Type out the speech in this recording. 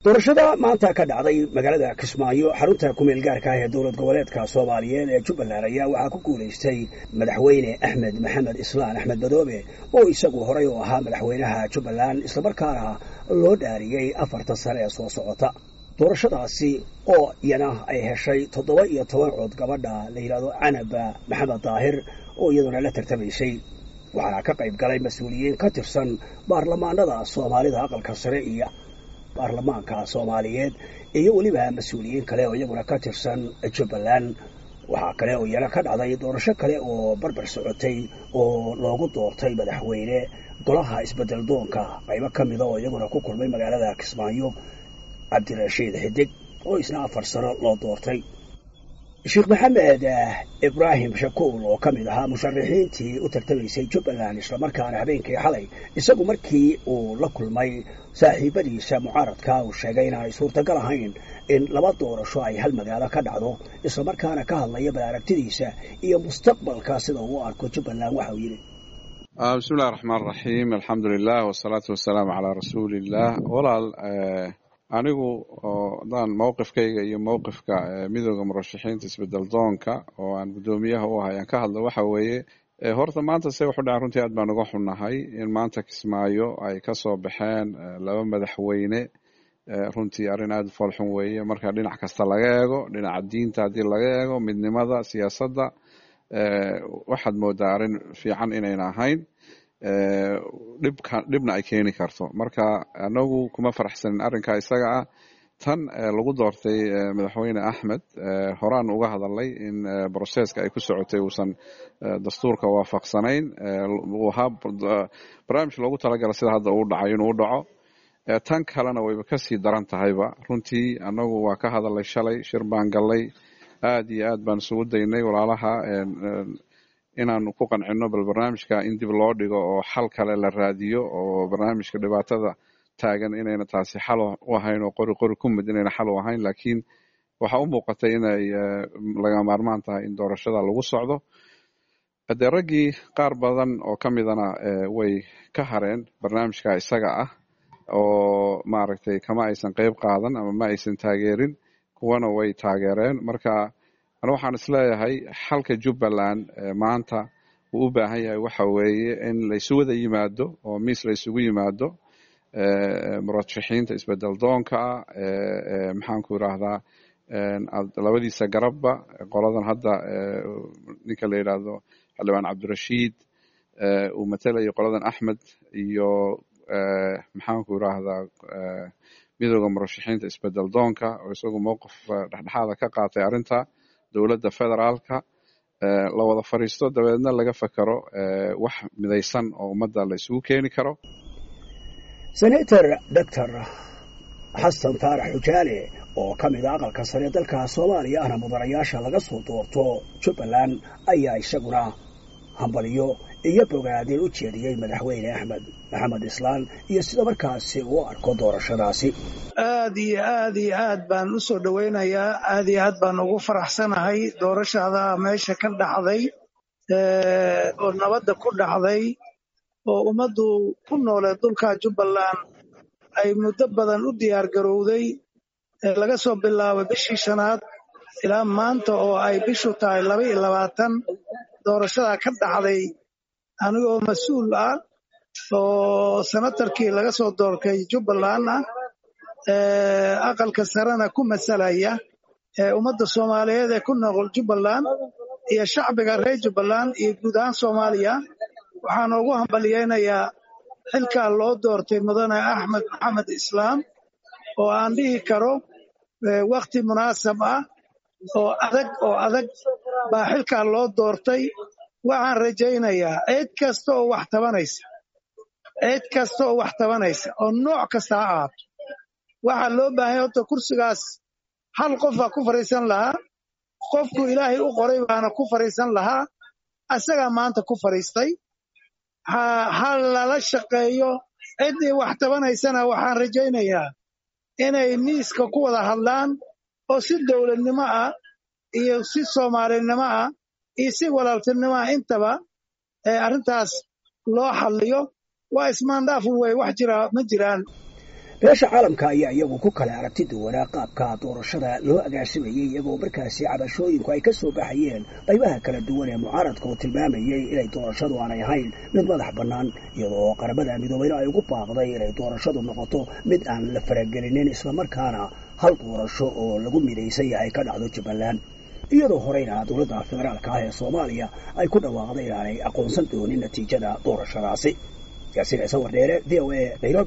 doorashada maanta ka dhacday magaalada kismaayo xarunta kumeel gaarka ah ee dowlad goboleedka soomaaliyeed ee jubbaland ayaa waxaa ku guulaystay madaxweyne axmed maxamed islaan axmed madoobe oo isagu horay u ahaa madaxweynaha jubbaland islamarkaana loo dhaariyey afartan sane ee soo socota doorashadaasi oo iyana ay heshay toddoba iyo toban cod gabadha la yidhahdo canaba maxamed daahir oo iyaduna la tartamaysay waxaana ka qayb galay mas-uuliyiin ka tirsan baarlamaanada soomaalida aqalka sare iyo baarlamaanka soomaaliyeed iyo weliba mas-uuliyiin kale oo iyaguna ka tirsan jubbaland waxaa kale oo iyana ka dhacday doorasho kale oo barbar socotay oo loogu doortay madaxweyne golaha isbedel doonka qaybo ka mida oo iyaguna ku kulmay magaalada kismaayo cabdirashiid xidig oo isna afar sano loo doortay sheekh maxamed ibraahim shakuul oo ka mid ahaa musharaxiintii u tartamaysay jubbaland islamarkaana habeenkii xalay isagu markii uu la kulmay saaxiibadiisa mucaaradka uu sheegay inaanay suurtagal ahayn in laba doorasho ay hal magaalo ka dhacdo islamarkaana ka hadlaya bal aragtidiisa iyo mustaqbalka sida uu u arko jubbaland waxa uu yidhi bismi illahi raxmaan raxiim alxamdu lilah wasalaatu wasalaamu calaa rasuuli illah walaal anigu hadaan mowqifkayga iyo mowqifka midooda murashaxiinta isbedel doonka oo aan guddoomiyaha u ahay aan ka hadlo waxa weeye horta maanta se wuxu dhacan runtii aad baan uga xunnahay in maanta kismaayo ay ka soo baxeen laba madaxweyne runtii arrin aada u foolxun weeye marka dhinac kasta laga eego dhinaca diinta haddii laga eego midnimada siyaasadda waxaad moodaa arrin fiican inayna ahayn dhibka dhibna ay keeni karto marka anagu kuma faraxsanin arrinka isaga ah tan lagu doortay madaxweyne axmed horaan uga hadalay in broseska ay ku socotay uusan dastuurka waafaqsanayn uu ahaa barnaamij loogu talagala sida hadda uu dhacay inuu u dhaco tan kalena wayba kasii daran tahayba runtii anagu waa ka hadalay shalay shir baan gallay aad iyo aad baan isugu daynay walaalaha inaanu ku qancino bal barnaamijka in dib loo dhigo oo xal kale la raadiyo oo barnaamijka dhibaatada taagan inayna taasi xal u ahayn oo qori qori ku mid inayna xal u ahayn laakiin waxa u muuqatay inay laga maarmaan tahay in doorashada lagu socdo haddee raggii qaar badan oo ka midana way ka hareen barnaamijka isaga ah oo maaragtay kama aysan qeyb qaadan ama ma aysan taageerin kuwana way taageereen marka ana waxaan isleeyahay xalka jubbaland maanta uu u baahan yahay waxa weeye in laysu wada yimaado oo miis laysugu yimaado murashaxiinta isbedel doonka maxaanku irahdaa labadiisa garabba qoladan hadda ninka la yidhaahdo xildhibaan cabdirashiid uu matelayo qoladan axmed iyo maxaanku irahdaa midooda murashaxiinta isbedel doonka oo isagu mowqif dhexdhexaada ka qaatay arrinta dowladda federaalka la wada fadhiisto dabeedna laga fakero wax midaysan oo ummadda la isugu keeni karo senator doctor xasan taarax xujaale oo ka mid a aqalka sare dalka soomaaliya ahna mudanayaasha laga soo doorto jubbaland ayaa isaguna hambaliyo iyo bogaadin u jeediyey madaxweyne axmed maxamed islaan iyo sida markaasi uu arko doorashadaasi aad iyo aad iyo aad baan u soo dhowaynayaa aad iyo aad baan ugu faraxsanahay doorashada meesha ka dhacday oo nabadda ku dhacday oo ummaddu ku nooleed dhulka jubbaland ay muddo badan u diyaar garowday laga soo bilaabo bishii shanaad ilaa maanta oo ay bishu tahay laba iyo labaatan doorashada ka dhacday anigoo mas-uul ah oo senatarkii laga soo doortay jubbaland ah aqalka sarena ku masalaya ummadda soomaaliyeed ee ku noqol jubbaland iyo shacbiga reer jubbaland iyo guud ahaan soomaaliya waxaan ugu hambaliyeynayaa xilkaa loo doortay mudane axmed maxamed islaam oo aan dhihi karo wakhti munaasab ah oo adag oo adag baa xilkaa loo doortay waxaan rajaynayaa cid kasta oo wax tabanaysa cid kasta oo wax tabanaysa oo nooc kasta ha ahaato waxaa loo baahanya horta kursigaas hal qof baa ku fadhiisan lahaa qofku ilaahay u qoray baana ku fadhiisan lahaa asagaa maanta ku fadhiistay ha lala shaqeeyo ciddii wax tabanaysana waxaan rajaynayaa inay miiska ku wada hadlaan oo si dowladnimo ah iyo si soomaalinimo ah iyo si walaaltinimo ah intaba arrintaas loo xalliyo waa ismaandhaafun wey wax jira ma jiraan beesha caalamka ayaa iyagu ku kale aragti duwanaa qaabka doorashada loo agaasimayey iyagoo markaasi cabashooyinku ay ka soo baxayeen qaybaha kala duwan ee mucaaradka oo tilmaamayey inay doorashadu aanay ahayn mid madax bannaan iyadoo qaramada midoobeyna ay ugu baaqday inay doorashadu noqoto mid aan la faragelinin islamarkaana hal doorasho oo lagu midaysan yahay ka dhacdo jubbaland iyadoo horeyna dowladda federaalka ah ee soomaaliya ay ku dhawaaqday inaanay aqoonsan doonin natiijada doorashadaasi yaasiin ciise wardheere v o a nairobi